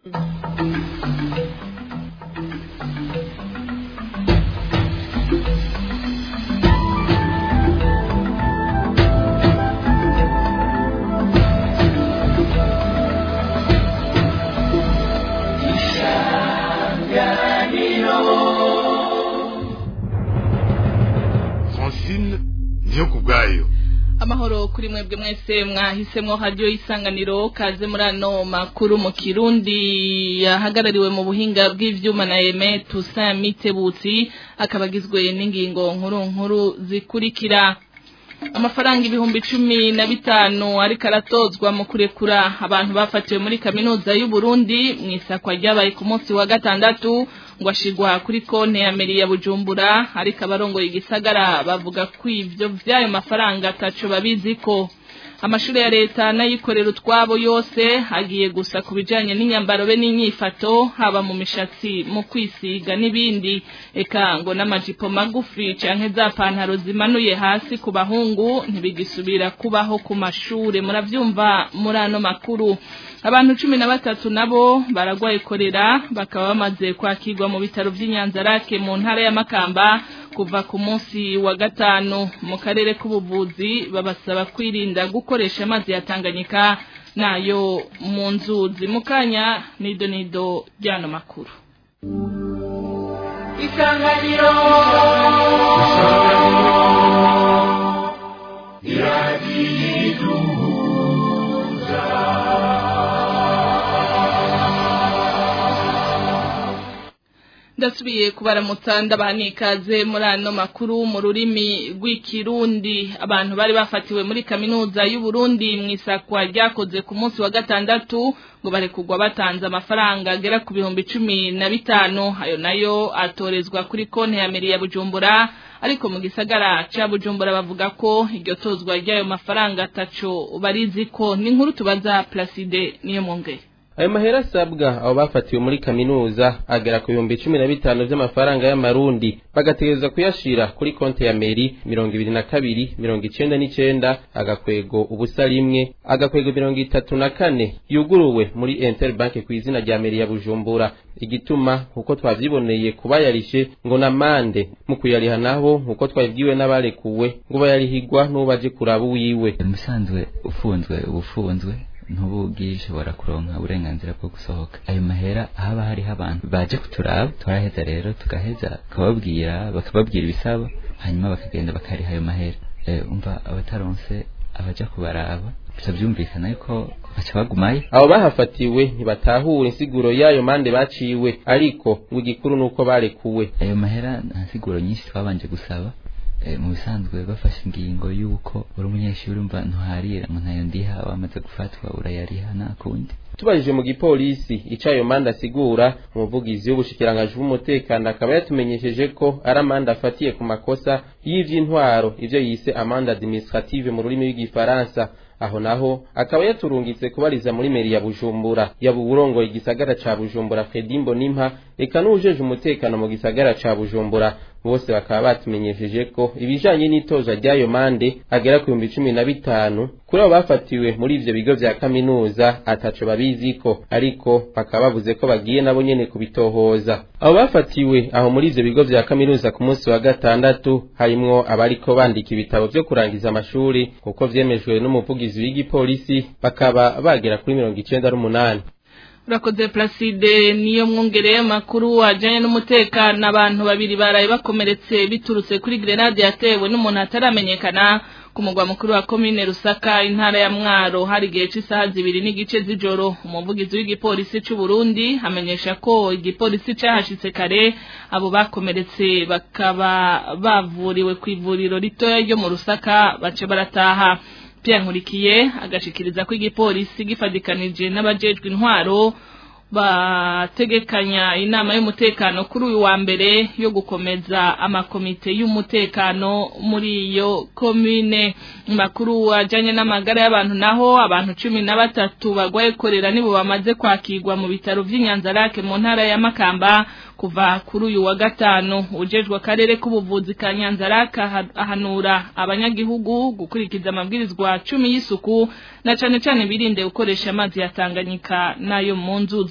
francine niyo ku bwayo amahoro kuri mwebwe mwese mwahisemo radio isanganiro kaze muri ano makuru mu kirundi yahagarariwe mu buhinga bw'ivyuma na Eme Toussaint Mitebutsi akabagizwe n'ingingo nkuru nkuru zikurikira amafaranga ibihumbi cumi na bitanu ariko aratozwa mu kurekura abantu bafatiwe muri kaminuza y'u Burundi mu isakwa ryabaye ku munsi wa gatandatu ngo ashigwa kuri konti ya meri ya Bujumbura ariko abarongoye igisagara bavuga ko ivyo vy'ayo mafaranga ataco babiziko amashuri ya leta n'ayikorera utwabo yose agiye gusa ku bijanye n'inyambaro be n'inyifato haba mu mishatsi mu kwisiga n'ibindi eka ngo n'amajipo magufi canke za pantaro zimanuye hasi ku bahungu ntibigisubira kubaho ku mashure muravyumva muri ano makuru abantu cumi na batatu nabo baragwaye korera bakaba bamaze kwakirwa mu bitaro vy'inyanzarake mu ntara ya makamba kuva ku munsi wa gatanu mu karere k'ubuvuzi babasaba kwirinda gukoresha amazi ya Tanganyika nayo mu nzuzi mu kanya nido nido ryano makuru isanganiro ndasubiye kubaramutsa ndabanikaze muri ano makuru mu rurimi rw'ikirundi abantu bari bafatiwe muri kaminuza y'u Burundi mu isakwa ryakoze ku munsi wa gatandatu ngo barekugwa batanze amafaranga agera ku bihumbi cumi na bitanu ayo nayo atorezwa kuri konti ya meri ya Bujumbura ariko mu gisagara ca Bujumbura bavuga ko iryo tozwa ry'ayo mafaranga ataco barizi ko ni inkuru tubaza Placide niyo mwongere ayo mahera asabwa abo bafatiwe muri kaminuza agera ku bihumbi cumi na bitanu vy'amafaranga y'amarundi bagategerezwa kuyashira kuri konti ya meri mirongo ibiri na kabiri mirongo icenda n'icenda agakwego ubusa rimwe agakwego mirongo itatu na kane yuguruwe muri interbanke ku izina rya meri ya bujumbura igituma nkuko twavyiboneye kubayarishe ngo na mande mu kuyariha naho nkuko twabibwiwe n'abarekuwe ngo bayarihigwa n'ubaje kuraba uwiwe musanzwe ufunzwe ubufunzwe ntubugishobora kuronka uburenganzira bwo gusohoka ayo mahera haba hariho abantu baje kuturaba turaheza rero tugaheza bakababwira bakababwira ibisaba hanyuma bakagenda bakariha ayo mahera umva abataronse abaja kubaraba bica byumvikana yuko baca bagumayo abo bahafatiwe ntibatahura insiguro y'ayo mande baciwe ariko ngo igikuru nuko barekuwe ayo mahera nta nsiguro nyinshi twabanje gusaba mu bisanzwe bafashe ingingo y'uko uri umunyeshuri umva ntuharira ngo ntayo ndiha wamaze gufatwa urayariha nta kundi tubajije mu gipolisi ico ayo manda asigura umuvugizi w'ubushikiranganji bw'umutekano akaba yatumenyesheje ko ari amanda afatiye ku makosa y'ivy'intwaro ivyo yise amande administrative mu rurimi rw'igifaransa aho naho akaba yaturungitse kubariza muri meri ya Bujumbura yaba uburongoye igisagara ca Bujumbura Fredimbo Nimpa eka n'ujeje umutekano mu gisagara ca Bujumbura bose bakaba batumenyesheje ko ibijanye n'itoza ry'ayo mande agera ku bihumbi cumi na bitanu kuri abo bafatiwe muri ivyo bigo vya kaminuza ataco babiziko ariko bakaba bavuze ko bagiye nabo nyene kubitohoza abo bafatiwe aho muri ivyo bigo vya kaminuza ku munsi wa gatandatu harimwo abariko bandika ibitabo vyo kurangiza amashuri kuko vyemejwe n'umuvugizi w'igipolisi bakaba bagera kuri mirongo icenda n'umunani urakoze Placide niyo mwongereye makuru ajanye n'umutekano abantu babiri baraye bakomeretse biturutse kuri grenade yatewe n'umuntu ataramenyekana ku mugwa mukuru wa komine Rusaka intara ya Mwaro hari gihe cy'isaha zibiri n'igice z'ijoro umuvugizi w'igipolisi c'u Burundi amenyesha ko igipolisi cahashitse kare abo bakomeretse bakaba bavuriwe ku ivuriro ritoya ryo mu Rusaka bace barataha Pierre Nkurikiye agashikiriza ko igipolisi gifadikanije n'abajejwe intwaro bategekanya inama y'umutekano kuri uyu wa mbere yo gukomeza amakomite y'umutekano muri iyo komine makuru ajanye n'amagara y'abantu naho abantu cumi na batatu bagwaye korera nibo bamaze kwakirwa mu bitaro vy'inyanzarake mu ntara ya Makamba kuva kuri uyu wa gatanu ujejwe akarere k'ubuvuzi ka Nyanzarake ahanura abanyagihugu gukurikiza amabwirizwa cumi y'isuku na cane cane birinde gukoresha amazi ya Tanganyika nayo mu nzuzi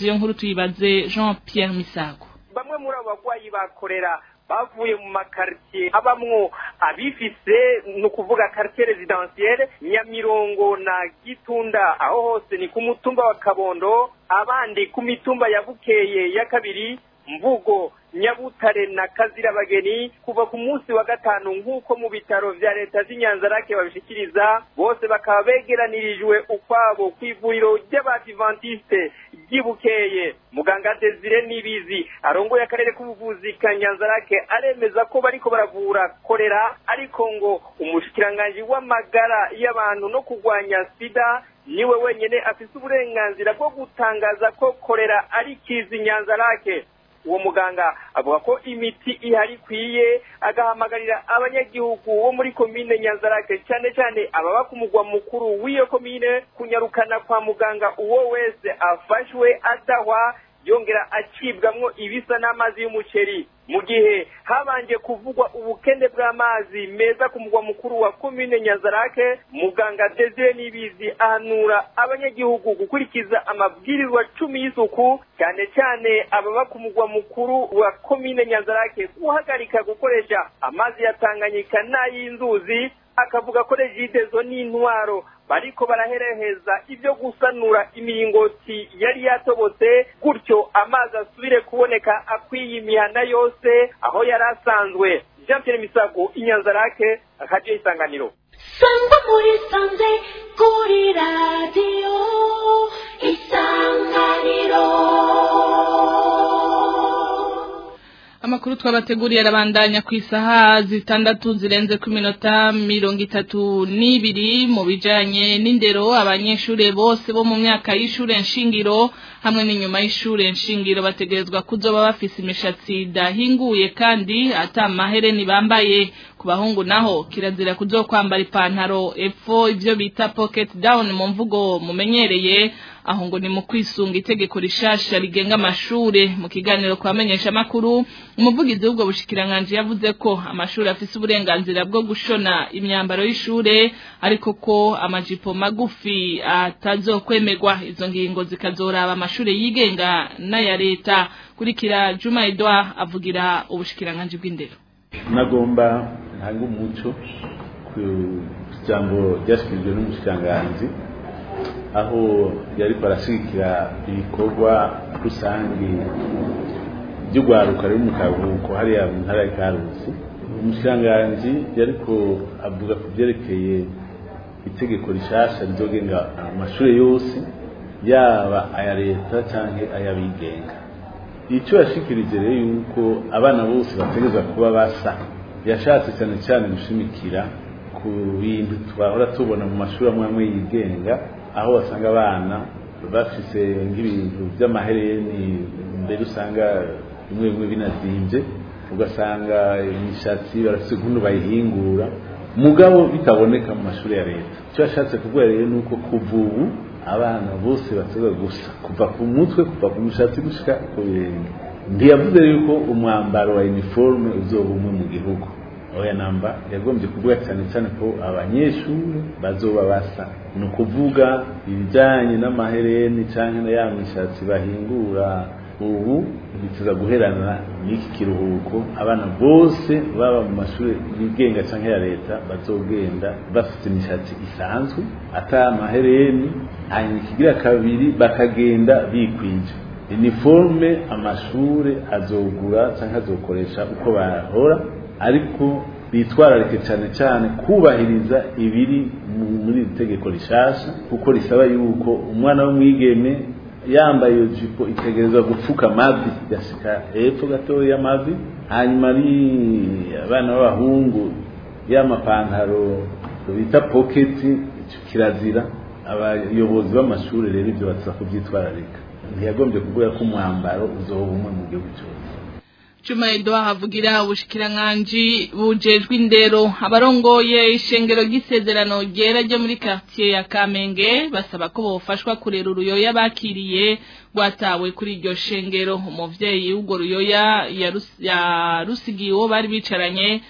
iyo nkuru tuyibaze Jean Pierre Misago bamwe muri abo bagwayi bakorera bavuye mu makaritiye abamwo abifise ni ukuvuga karitiye rezidansiyere nyamirongo na gitunda aho hose ni ku mutumba wa kabondo abandi ku mitumba ya bukeye ya kabiri mvugo nyabutare na kazirabageni kuva ku munsi wa gatanu nk'uko mu bitaro vya leta z'inyanzarake babishikiriza bose bakaba begeranirijwe ukwabo ku ivuriro ry'abadivantiste ryibukeye muganga desire nibizi arongoye akarere k'ubuvuzi ka nyanzarake aremeza ko bariko baravura korera ariko ngo umushikiranganji w'amagara y'abantu no kurwanya sida niwe wenyene afise uburenganzira bwo gutangaza ko korera ari kizi nyanzarake uwo muganga avuga ko imiti ihari ikwiye agahamagarira abanyagihugu bo muri komine nyanzarake cyane cyane ababa ku mugwa mukuru w'iyo komine kunyarukana kwa muganga uwo wese afashwe adahwa yongera acibwamwo ibisa n'amazi y'umuceri mu gihe habanje kuvugwa ubukende bw'amazi meza ku mugwa mukuru wa komine nyanzarake muganga desire nibizi ahanura abanyagihugu gukurikiza amabwirizwa cumi y'isuku cyane cyane ababa ku mugwa mukuru wa komine nyanzarake guhagarika gukoresha amazi ya tanganyika n'ay'inzuzi akavuga ko regidezo n'intwaro bariko barahereheza ibyo gusanura imiringoti yari yatobotse gutyo amazi asubire kuboneka akwiye imihana yose aho yari asanzwe jean pierre misago inyanzarake radiyo isanganiro sangwa muri sanze kuri radiyo isanganiro amakuru twabateguriye arabandanya ku isaha zitandatu zirenze ku minota mirongo itatu n'ibiri mu bijanye n'indero abanyeshuri bose bo mu myaka y'ishure nshingiro hamwe n'inyuma y'ishure nshingiro bategerezwa kuzoba bafise imishatsi idahinguye kandi ata mahereni bambaye ku bahungu naho kirazira kuzokwambara ipantaro epfo ivyo bita pocket down mu mvugo mumenyereye aho ngo ni mu kwisunga itegeko rishasha rigenga amashure mu kiganiro kwa menyesha makuru umuvugizi w'ubwo bushikiranganje yavuze ko amashuri afise uburenganzira bwo gushona imyambaro y'ishure ariko ko amajipo magufi atazokwemerwa izo ngingo zikazoraba amashure yigenga n'aya leta kurikira Juma Edouard avugira ubushikiranganje bw'indero nagomba ntanga umuco ku jambo ryashyikirijwe n'umushikiranganji aho yariko arashigikira ibikorwa rusange by'urwaruka ruri mu karuhuko hariya mu ntara ya karusi umushikiranganji yariko avuga ku byerekeye itegeko rishasha rizogenga amashuri yose yaba aya leta canke ay'abigenga icyo yashikirije rero yuko abana bose bategerezwa kuba basa yashatse cyane cyane gushimikira ku bintu twahora tubona mu mashuri amwe amwe yigenga aho wasanga abana bafise nk'ibintu by'amahereni mbere usanga bimwe bimwe binazimbye ugasanga imishatsi barafise ukuntu bayihingura mugabo bitaboneka mu mashuri ya leta icyo yashatse kuvuga rero ni uko kuva ubu abana bose bategwa gusa kuva ku mutwe kuva ku mishatsi gushika ku birenge ntiyavuze yuko umwambaro wa uniforme uzoba umwe mu gihugu oya namba yagombye kuvuga cyane cyane ko abanyeshuri bazoba basa ni ukuvuga ibijyanye n'amahereni cyangwa na ya mishatsi bahingura ubu bituza guherana n'iki kiruhuko abana bose baba mu mashuri yigenga cyangwa ya leta bazogenda bafite imishatsi isanzwe ata amahereni hanyuma ikigira kabiri bakagenda bikwije iniforme amashuri azogura cyangwa azokoresha uko bahora ariko bitwararike cyane cyane kubahiriza ibiri muri iri tegeko rishasha kuko risaba yuko umwana w'umwigeme yambaye iyo jipo itegerezwa gupfuka amavi gashika hepfo gatoya y'amavi hanyuma ari abana b'abahungu y'amapantaro bita poketi kirazira abayobozi b'amashuri rero ibyo batuza kubyitwararika ntiyagombye kuvuga ko umwambaro uzoba umwe mu gihugu cyose Juma Edouard havugira ubushikiranganji bujejwe indero abarongoye ishengero ry'isezerano ryera ryo muri quartier ya Kamenge basaba ko bofashwa kurera uruyoya bakiriye rwatawe kuri iryo shengero umuvyeyi w'ubwo ruyoya yarusigiye uwo bari bicaranye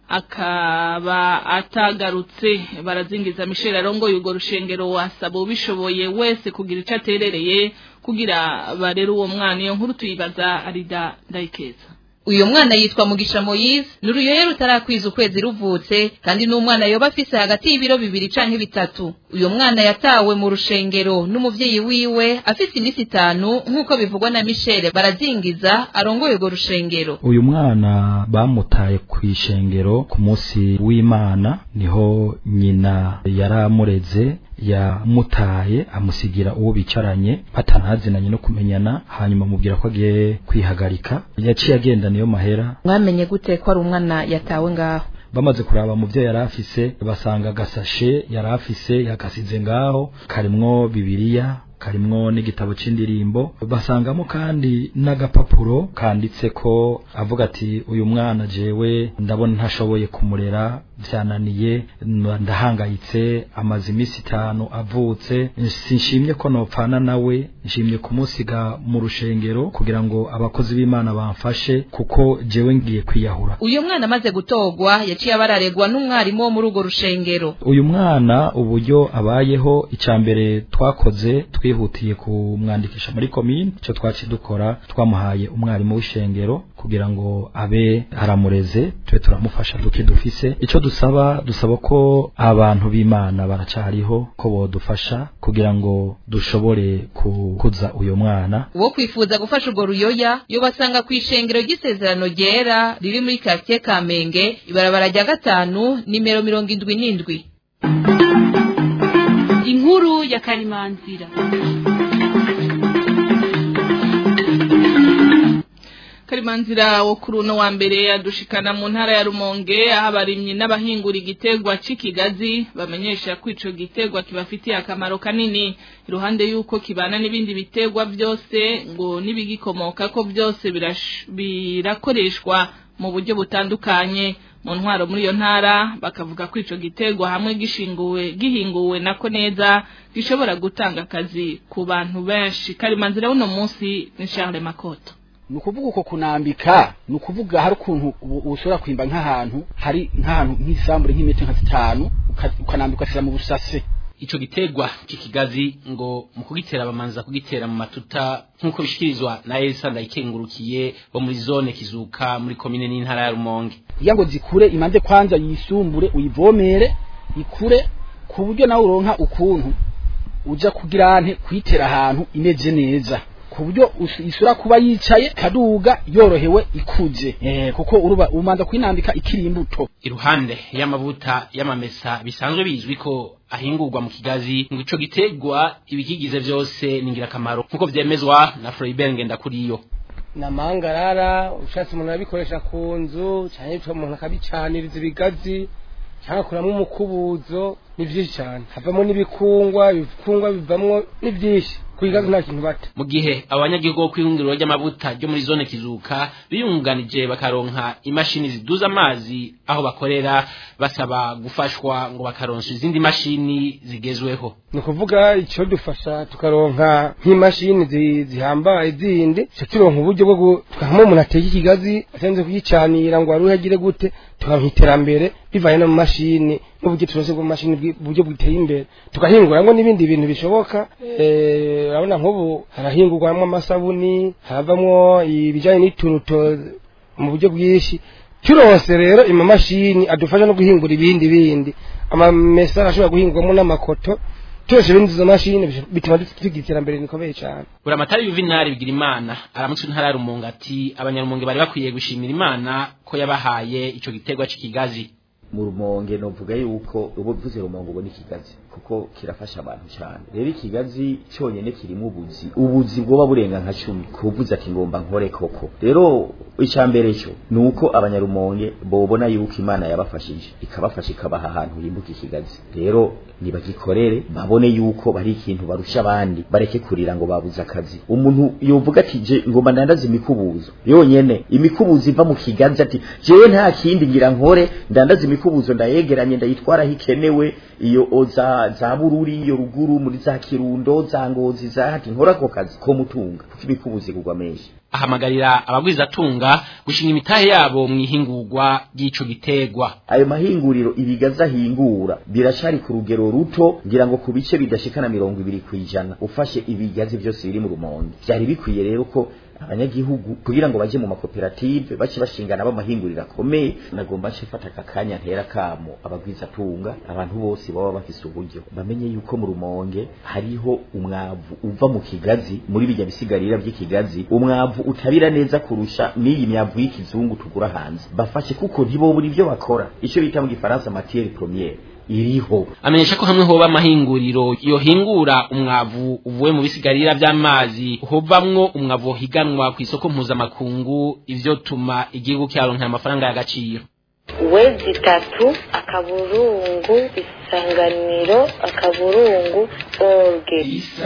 akaba atagarutse barazingiza Michel arongoye urwo rushengero wasaba ubishoboye wese kugira icyo aterereye kugira barere uwo mwana iyo nkuru tuyibaza arida ndayikeza uyu mwana yitwa mugisha moyize ni uruyoye rutarakwiza ukwezi ruvutse kandi n'umwana yoba afise hagati y'ibiro bibiri canke bitatu uyu mwana yatawe mu rushengero n'umuvyeyi wiwe afise iminsi itanu nk'uko bivugwa na mishele barazingiza arongoye urwo rushengero uyu mwana bamutaye ku ishengero ku munsi w'imana niho nyina yaramureze yamutaye amusigira uwo bicaranye batanazinanye no kumenyana hanyuma amubwira ko agiye kwihagarika yaciye agenda niyo mahera mwamenye gute ko ari umwana yatawe ngaho bamaze kuraba mu byo yari afise basanga agasashe yari afise yagasize ngaho karimwo bibiliya karimwo n'igitabo c'indirimbo basangamo kandi n'agapapuro kanditse ko avuga ati uyu mwana jewe ndabona ntashoboye kumurera vyananiye ndahangayitse amaze iminsi itanu avutse sinshimye ko nopfana nawe nshimye kumusiga mu rushengero kugira ngo abakozi b'imana bamfashe kuko jewe ngiye kwiyahura uyu mwana amaze gutogwa yaciye abararegwa n'umwarimu wo muri urwo rushengero uyu mwana uburyo abayeho icya mbere twakoze twihutiye kumwandikisha muri komine icyo twaciye dukora twamuhaye umwarimu w'ishengero kugira ngo abe aramureze tube turamufasha duke dufise icyo dusaba dusaba ko abantu b'imana baracariho ko bodufasha kugira ngo dushobore kukuza uyu mwana uwo kwifuza gufasha urwo ruyoya yobasanga ku ishengero ry'isezerano ryera riri muri karitsiye kamenge ibarabara rya gatanu nimero mirongo indwi n'indwi inkuru ya karimanzira karimanzira wo kuri uno wa mbere yadushikana mu ntara ya rumonge aho abarimyi n'abahingura igitegwa c'ikigazi bamenyesha ko ico gitegwa kibafitiye akamaro kanini iruhande y'uko kibana n'ibindi bitegwa byose ngo n'ibigikomoka ko byose birakoreshwa mu buryo butandukanye mu ntwaro muri iyo ntara bakavuga ko ico gitegwa hamwe gishinguwe gihinguwe nako neza gishobora gutanga akazi ku bantu benshi karimanzira uno munsi ni Charles Makoto ni ukuvuga uko kunambika ni ukuvuga hari ukuntu ushobora kwimba nk'ahantu hari nk'ahantu nk'isambure nk'imetero nka zitanu ukanambika ugashyira mu busase ico gitegwa c'ikigazi ngo mu kugitera bamanza kugitera mu matuta nk'uko bishikirizwa na Elsa ndayikengurukiye bo muri zone kizuka muri komine n'intara ya Rumonge kugira ngo zikure imanze kwanza yisumbure uyivomere ikure ku buryo nawe uronka ukuntu uja kugira ante kuyitera ahantu imeze neza ku buryo isura kuba yicaye kaduga yorohewe ikuze eh kuko uruba umanza kwinambika ikiri imbuto iruhande y'amavuta y'amamesa bisanzwe bizwi ko ahingurwa mu kigazi ngo ico gitegwa ibikigize byose ningira kamaro nkuko vyemezwa na Freiberg ndakuriyo namangarara ushatse umuntu abikoresha ku nzu cyane cyo umuntu akabicaniriza ibigazi cyangwa kuramo umukubuzo ni byinshi cyane havamo n'ibikungwa ibikungwa bivamwo ni byinshi kuyigazi nta kintu bata mu gihe abanyagihugu bo kwihunguriro ry'amavuta ryo muri zone kizuka biyunganije bakaronka imashini ziduza amazi aho bakorera basaba gufashwa ngo bakaronsa izindi mashini zigezweho ni ukuvuga icyo dufasha tukaronka nk'imashini zihambaye zindi icyo turonka uburyo bwo tukahamo umuntu ateka ikigazi atenze kuyicanira ngo wari uhagire gute tukaronka iterambere bivanye no mu mashini n'uburyo tunoze bwo mashini buryo buteye imbere tukahinguramo n'ibindi bintu bishoboka urabona nk'ubu harahingurwamo amasabuni haravamo ibijyanye n'ituruto mu buryo bwinshi turose rero ima mashini adufasha no guhingura ibindi bindi amamesa arashobora guhingurwamo n'amakoto turose ibindi izo mashini bituma tugira iterambere rikomeye cyane buramatari yuvinari bigira imana aramutse intara ya rumunga ati abanyarumunge bari bakwiye gushimira imana ko yabahaye ico gitegwa c'ikigazi mu rumonge novuga yuko ubu bivuze rumonge ubona ikigazi kuko kirafasha abantu cyane rero ikigazi cyonyine kirimo ubuzi ubuzi bwoba burenga nka cumi kuvuze ati ngomba nkore koko rero icya mbere cyo ni uko abanyarumonge bobona yuko imana yabafashije ikabafasha ikabaha ahantu himbuka ikigazi rero nibagikorere babone yuko bari ikintu barusha abandi bareke kurira ngo babuze akazi umuntu yovuga ati je ngomba ndandaza imikubuzo yonyene imikubuzo iva mu kigazi ati jewe nta kindi ngira nkore ndandaza imikubuzo ndayegeranye ndayitwara hikenewe iyo oza za za bururi iyo ruguru muri za kirundo za ngozi za hati nkora ako kazi ko mutunga kuko ibikubuzi kugwa menshi ahamagarira abagwizatunga gushinga imitahe yabo mu ihingurwa ry'ico gitegwa ayo mahinguriro ibigazi ahingura biracari ku rugero ruto ngira ngo ku bice bidashikana mirongo ibiri kw'ijana ufashe ibigazi byose biri mu rumonge byari bikwiye rero ko abanyagihugu kugira ngo baje mu makoperative bace bashingana b'amahinguriro akomeye nagomba nce fata aka kanya ntera kamo abagwizatunga abantu bose baba bafise uburyo bamenye yuko mu rumonge hariho umwavu uva mu kigazi muri bijya bisigarira by'ikigazi umwavu utabira neza kurusha n'iyi myavu y'ikizungu tugura hanze bafashe kuko ntibobura ibyo bakora icyo bita mu gifaransa matière première iriho amenyesha ko hamwe hoba amahinguriro yohingura umwavu uvuye mu bisigarira by'amazi hovamwo umwavu higanwa ku isoko mpuzamakungu ivyo tuma igihugu cyaronka amafaranga y'agaciro wezi itatu akaburungu isanganiro akaburungu orge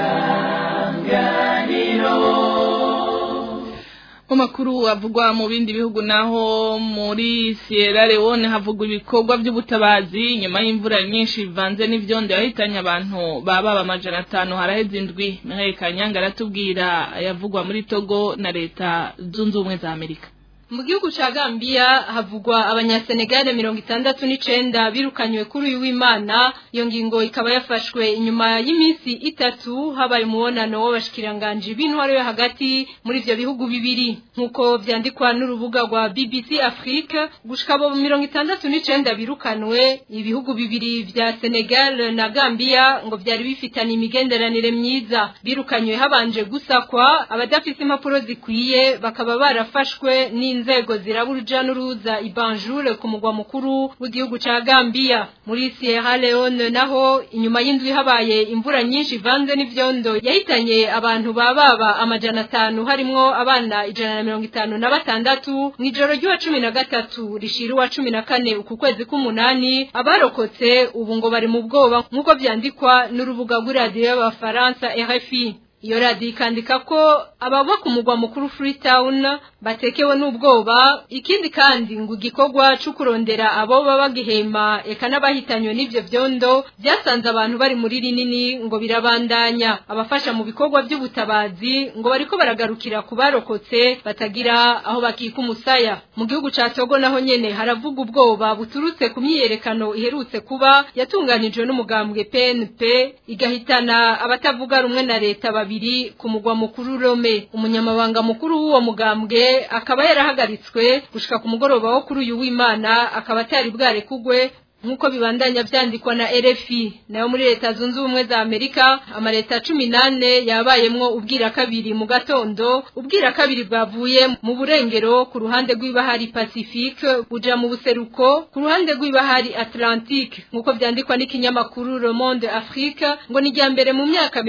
mu makuru avugwa mu bindi bihugu naho muri Sierra Leone havugwa ibikorwa by'ubutabazi nyuma y'imvura nyinshi bivanze n'ivyondo yahitanye abantu baba amajana atanu haraheze indwi Mihaye Kanyanga aratubwira ayavugwa muri Togo na leta zunze ubumwe za Amerika mu gihugu ca Gambia havugwa abanyasenegale mirongo itandatu n'icenda birukanywe kuri uyu w'Imana iyo ngingo ikaba yafashwe inyuma y'iminsi itatu habaye umubonano w'abashikiranganji b'intwaro yo hagati muri ivyo bihugu bibiri nk'uko vyandikwa n'urubuga rwa BBC Afrique gushika abo mirongo itandatu n'icenda birukanwe ibihugu bibiri vya Senegal na Gambia ngo vyari bifitanye imigenderanire myiza birukanywe habanje gusakwa abadafise impapuro zikwiye bakaba barafashwe ni inzego zirabuja n'uruza ibanjure ku mugwa mukuru w'igihugu ca Gambia muri Sierra Leone naho inyuma y'indwi habaye imvura nyinshi ivanze n'ivyondo yahitanye abantu bababa amajana atanu harimwo abana ijana na mirongo itanu na batandatu mw'ijoro ry'uwa cumi na gatatu rishira uwa cumi na kane uku kwezi k'umunani abarokotse ubu ngo bari mu bwoba nk'uko vyandikwa n'urubuga rw'iradiyo y'abafaransa RFI iyo radiyo ikandika ko ababa ku mugwa mukuru Freetown batekewe n'ubwoba ikindi kandi ngo igikorwa cyo kurondera abo baba bagihema eka n'abahitanywe n'ivyo vyondo byasanze abantu bari muri rinini ngo birabandanya abafasha mu bikorwa by'ubutabazi ngo bariko baragarukira ku barokotse batagira aho bakika umusaya mu gihugu ca Togo naho nyene haravuga ubwoba buturutse ku myiyerekano iherutse kuba yatunganijwe n'umugambwe PNP igahitana abatavuga rumwe na leta babiri ku mugwa mukuru Rome umunyamabanga mukuru w'uwo mugambwe akaba yarahagaritswe gushika ku mugoroba wo kuri uyu w'Imana akaba atari bware kugwe nkuko bibandanya vyandikwa na RFI nayo muri leta zunze ubumwe za Amerika amaleta 18 yabayemwo ubwira kabiri mu gatondo ubwira kabiri bwavuye mu burengero ku ruhande rw'ibahari Pacifique buja mu buseruko ku ruhande rw'ibahari Atlantique nkuko vyandikwa n'ikinyamakuru Le Monde Afrique ngo ni mbere mu myaka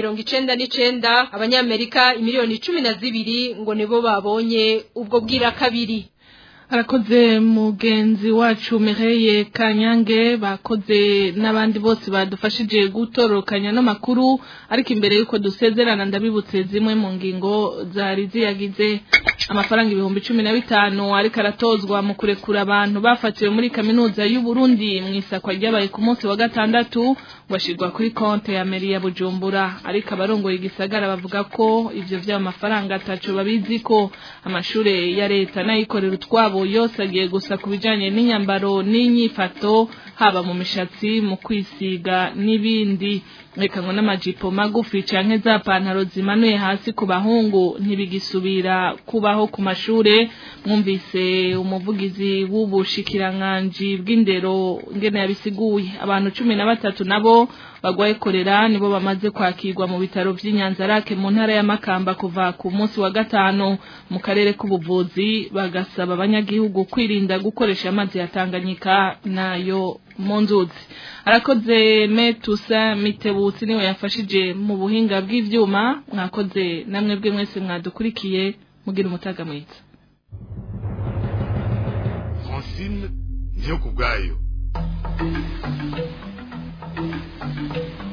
99 abanyamerika imiliyoni 12 ngo nibo babonye ubwo bwira kabiri arakoze mugenzi wacu Mireye Kanyange bakoze n'abandi bose badufashije gutorokanya no makuru ariko imbere yuko dusezerana ndabibutse zimwe mu ngingo zari ziyagize amafaranga ibihumbi cumi na bitanu ariko aratozwa mu kurekura abantu bafatiwe muri kaminuza y'u Burundi mu isakwa ryabaye ku munsi wa gatandatu washirwa kuri konte ya meri ya Bujumbura ariko abarongoye igisagara bavuga ko ivyo vy'ayo mafaranga ataco babizi ko amashure ya leta n'ayikorera utwabo yose agiye gusa ku bijanye n'inyambaro n'inyifato haba mu mishatsi mu kwisiga n'ibindi reka ngo n'amajipo magufi canke za pantaro zimanuye hasi ku bahungu ntibigisubira kubaho ku mashure mwumvise umuvugizi w'ubushikiranganji bw'indero ngene yabisiguye abantu cumi na batatu nabo bagwaye korera nibo bamaze kwakirwa mu bitaro vy'inyanzarake mu ntara ya Makamba kuva ku munsi wa gatanu mu karere k'ubuvuzi bagasaba abanyagihugu kwirinda gukoresha amazi ya Tanganyika nayo mu nzuzi arakoze metusa mitebutsi niwe yafashije mu buhinga bw'ivyuma mwakoze namwe bwe mwese mwadukurikiye mugira umutaga mwiza Francine ndiyo kubwayo